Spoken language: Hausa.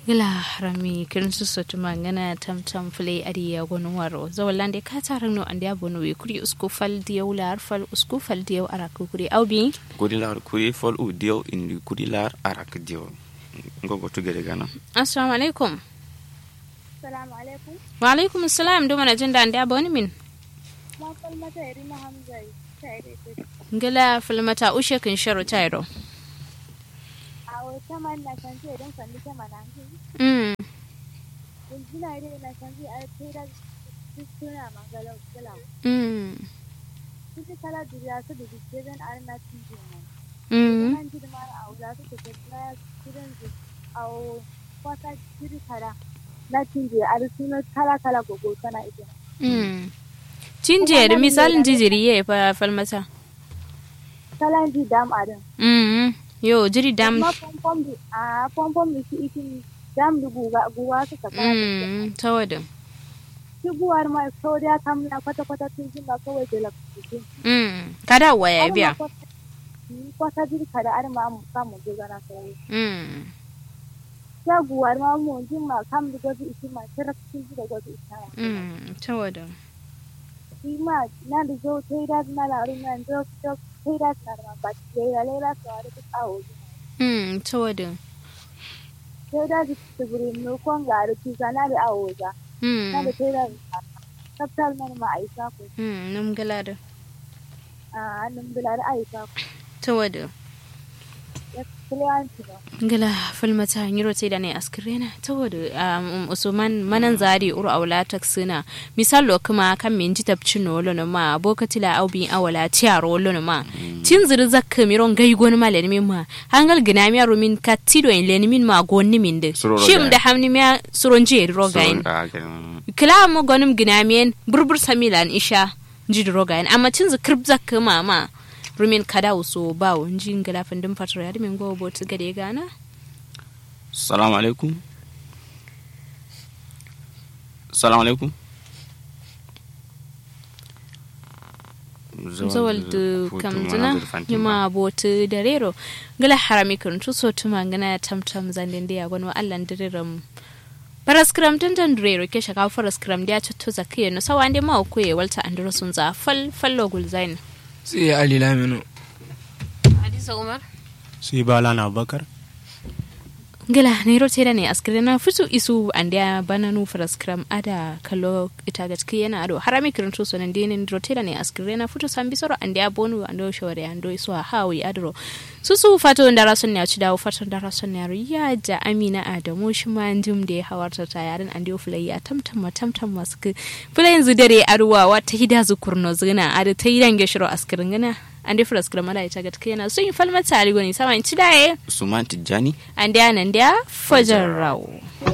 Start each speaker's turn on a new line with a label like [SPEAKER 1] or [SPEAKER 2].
[SPEAKER 1] gila harami kirin su sotu mangana tam tam fule adi ya gonu waro zawallan de ka taran no andi abono we kuri usku fal diyaw lar fal usku fal diyaw araku kuri awbi
[SPEAKER 2] kuri lar kuri fol u diyo indi kuri lar arak diyo ngogo tugere gana
[SPEAKER 1] assalamu alaikum
[SPEAKER 3] Salamu alaikum.
[SPEAKER 1] wa alaikum assalam do mana jinda andi aboni min
[SPEAKER 3] Ma falmata Yarima Hamza ta ire ce.
[SPEAKER 1] gila falmata ushe kin sharo tayro
[SPEAKER 3] A wata man na san ce don kalli ta mana hin.
[SPEAKER 1] mm
[SPEAKER 3] Kun jina ire na san ce a tira suna mangalau kala.
[SPEAKER 1] mm
[SPEAKER 3] Kuka kala duniya su da dike zan arna tije nan.
[SPEAKER 1] mm
[SPEAKER 3] Nan jiri ma a wuza su ke na kiran su a kwata jiri kara. Na tije a suna kala kala gogo tana ita.
[SPEAKER 1] mm cinjeri misalin jijiri ye fa falmata
[SPEAKER 3] Kalan ji dam a din.
[SPEAKER 1] mm yo jiri dam
[SPEAKER 3] Ma pompom di a pompom di su itin dam di guga guga su ka kala.
[SPEAKER 1] mm tawadin
[SPEAKER 3] Shigowar ma sauriya kamla kwata-kwata tun jin ba kawai da lafi.
[SPEAKER 1] mm kada waya biya
[SPEAKER 3] kwata jirka da arma mu samu jigana sauri
[SPEAKER 1] mm
[SPEAKER 3] shaguwar ma mu jin ma kam da gwaji isi ma tara cikin da gwaji isi ma
[SPEAKER 1] mm tawadin
[SPEAKER 3] shi ma na da zo ta yi dadi na laru na zo ta yi dadi na ma ba ta yi da laila ta wani duk awo
[SPEAKER 1] mm tawadin
[SPEAKER 3] ta yi dadi ta guri mu kon ga da tuza na da awo za na da
[SPEAKER 1] mm
[SPEAKER 3] ta yi dadi tsaftar mana ma a yi sako
[SPEAKER 1] mm nam galada
[SPEAKER 3] a hannun bila da a yi sako
[SPEAKER 1] tawadin
[SPEAKER 3] ya kulewanci ba
[SPEAKER 1] ngala falmata nyiro te da ne askrena tawodo um, usman manan zari uru awla taksina misalo kuma kan min ji tabcin wolo no ma bokatila aubi awala tiaro wolo no ma tin ziri zakka miron gai gon ma len min ma hangal gina mi aro min katido en len min ma gonni min de
[SPEAKER 2] Suro
[SPEAKER 1] shim
[SPEAKER 2] rogain.
[SPEAKER 1] da hamni mi suron je rogain kila mo gonim gina mi burbur samilan isha ji rogain amma tin zikrib zakka ma ma rumin kada uso bawo nji ngala fandin fatara yadi min go bot gade gana
[SPEAKER 2] salamu alaikum salamu alaikum
[SPEAKER 1] zawal du kamzuna yuma botu da rero gala harami kan tu so tuma ngana tamtam zanden da yagon wa allan direram paraskram tantan rero ke shaka paraskram da chatto zakiye no sawande ma ko ye walta andro sun za fal fallo gulzain
[SPEAKER 4] sai ali laminu
[SPEAKER 1] hadisa umar
[SPEAKER 5] su bala na bakar
[SPEAKER 1] gala ne rote da ne askirina fitu isu andia bananu paraskram ada kallo ita gaski yana ado harami kan tu so nan dinin rote da ne askirina fitu sambi soro andia bonu ando shore ando isu hawi adro su su fato ndara sun ya ci dawo fato ndara sun ya ya ja amina adamu shi ma jim da ya hawarta ta yarin an dio fulai ya tamtam tamtam masu ku fulai yanzu dare arwa wata hida zu kurno zina ada ta yidan geshiro askirin gana an dio fulas kira mala ita gatka yana sun yi falmata ali goni sama in ci daye
[SPEAKER 2] suman tijjani
[SPEAKER 1] an dia nan dia fajar rawo